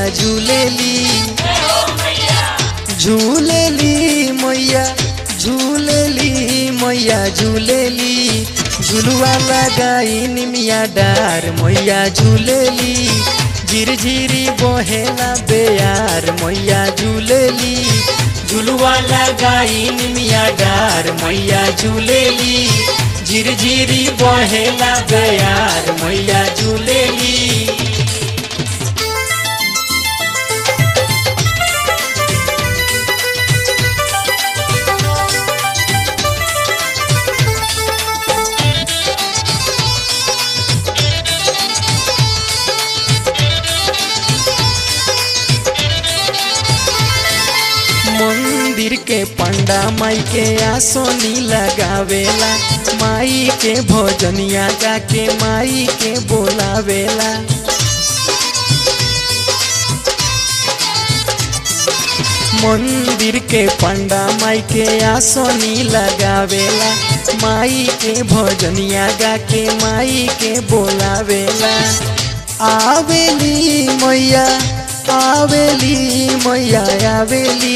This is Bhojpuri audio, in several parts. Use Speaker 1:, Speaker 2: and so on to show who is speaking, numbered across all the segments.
Speaker 1: झूलेली झूलेली मैया झूलेली मैया झूलेली झुलुआ लगाई निमिया डार मैया झूलेली झिरझिरी बहेला बेयार मैया झूलेली झुलुआ लगाई निमिया डार मैया झूलेली झिरझिरी बहेला बेयार मैया झूलेली मंदिर के पंडा माई के आसोनी लगावेला माई के भोजनिया जाके माई के बोलावेला मंदिर के पंडा माई के आसोनी लगावेला माई के भोजनिया गा के माई के बोलावेला आवेली मैया आवेली मैया आवेली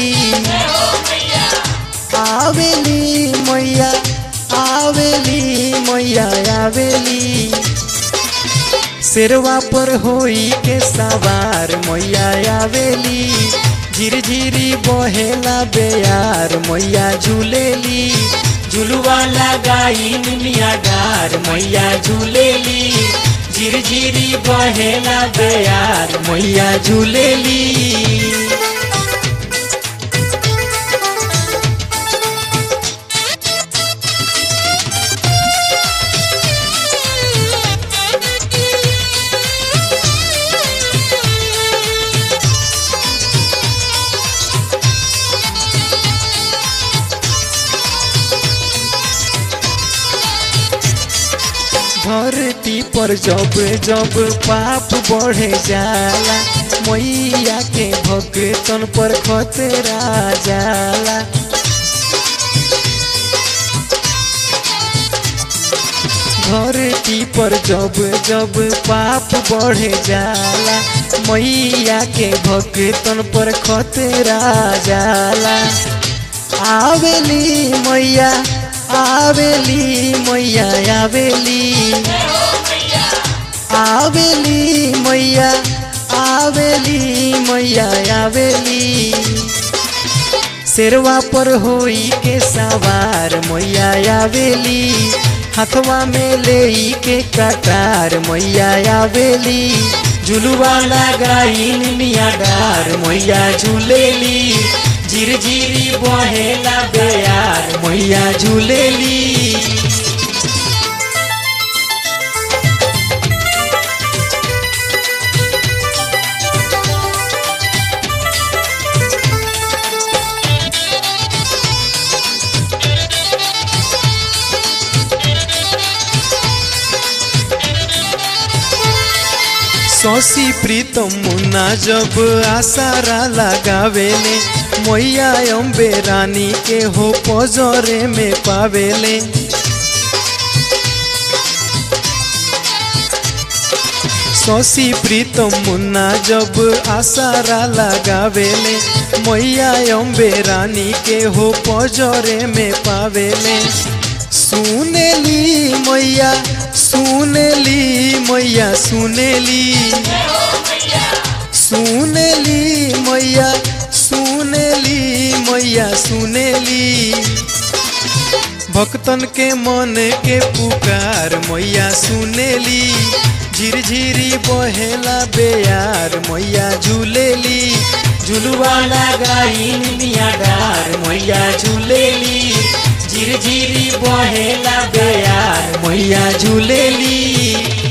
Speaker 1: आवेली मैया आवेली मैया आवेली शेरवा पर होई के सवार मैया आवेली झिरझिरी बहेला बेयार मैया झूलेली झुलुआ लगाई निमिया डार मैया झूलेली झिरझिरी बहेला बेयार मैया झूलेली धरती पर जब जब पाप बढ़े जाला मैया के भक्तन पर खतरा जाला धरती पर जब जब पाप बढ़े जाला मैया के भक्तन पर खतरा जाला आवेली मैया आवेली मैया आवेली आवेली मैया आवेली मैया आवेली शेरवा पर होई के सवार मैया आवेली हथवा में ले के कटार मैया आवेली झुलुआ लगाई मिया डार मैया झूलेली झिरझिरी बहेला बेयार मैया झूलेली शशि प्रीतम मुन्ना जब आसारा लगावेले मैया अम्बे रानी के हो पजरे में पावेले शशि प्रीतम मुन्ना जब आसारा लगावेले मैया अम्बे रानी के हो पजरे में पावेले सुनेली मैया सुनेली मैया सुनेली सुनेली मैया सुनेली मैया सुनेली भक्तन के मन के पुकार मैया सुनेली झिरझिरी बहेला बेयार मैया झूलेली झुलुआ लगाई मिया डार मैया झूलेली झिरझिरी बहेला बेयार मैया झूलेली